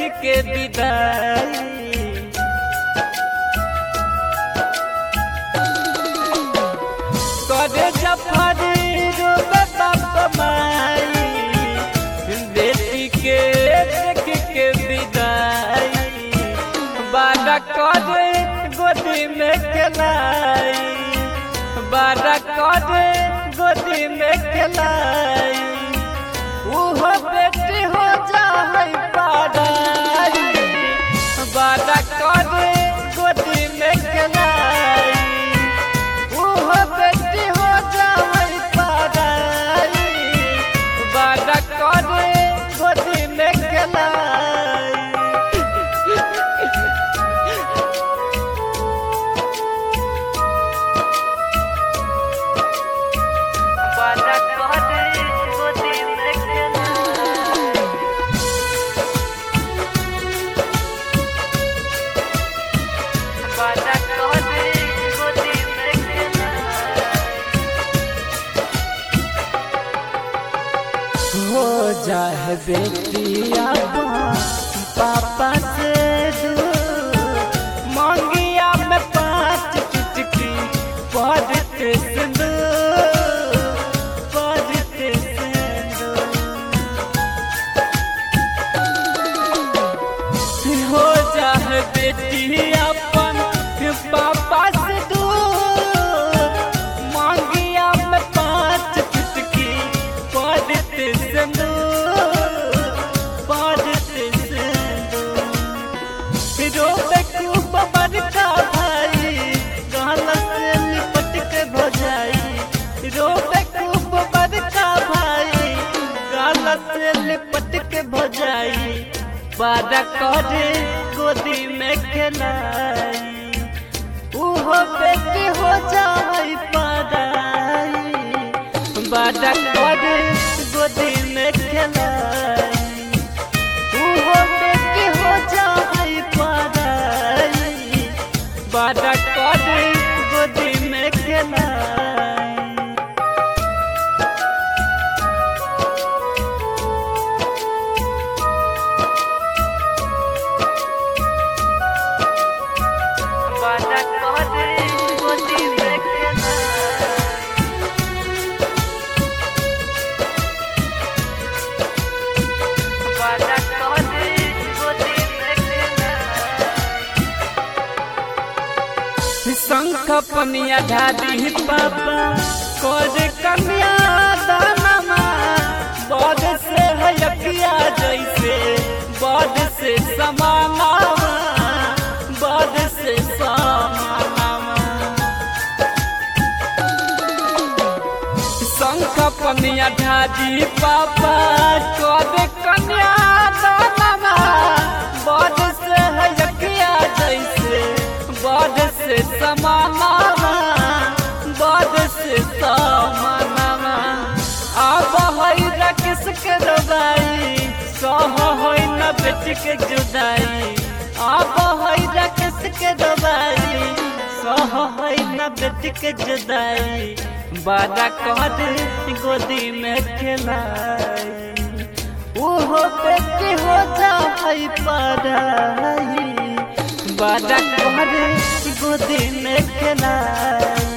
के विदाई करे जफरी रोबे बाप माई बेटी के देख के विदाई बारा करे गोदी में खेलाई बारा करे गोदी में खेलाई उहो बेटी हो जाए पाराई बारा करे गोदी में खेलाई उहो बेटी हो जाए पाराई बारा करे गोदी में खेलाई बारा करे गोदी में खेलाई बारा करे गोदी में खेलाई हो जाए बेटिया पापा से दूर मांगिया में पाँच चुटकी पढ़ते सिंदूर पढ़ते सिंदूर हो जाए बेटी अपन पापा से दूर मांगिया में पाँच चुटकी पढ़ते सिंदूर पढ़ते सिंदूर रोबे खूब बड़का भाई गाल से लिपट के भजाई रोबे खूब बड़का भाई गाल से लिपट के भजाई बारा करे गोदी में खेलाई उहो बेटी हो जाए पराई बारा करे गोदी में खेलाई उहो बेटी हो जाए पराई बारा करे गोदी में खेलाई बारा करे गोदी में खेलाई बारा करे गोदी में खेलाई शंख पनिया ढाडी पापा कोज कन्या दानमा बद से हयकिया जैसे बद से समानावा बद से समानावा शंख पनिया ढाडी पापा कोज कन्या दानमा बद से हयकिया जैसे बद से समानावा बद से समानावा अब हई रकिस के दबाई सह हई न बेटी के जुदाई अब हई रकिस के दबाई सह हई न बेटी के जुदाई बारा कहत गोदी में खेलाई उहो बेटी हो जाए पराई बारा कहत गोदी में खेलाई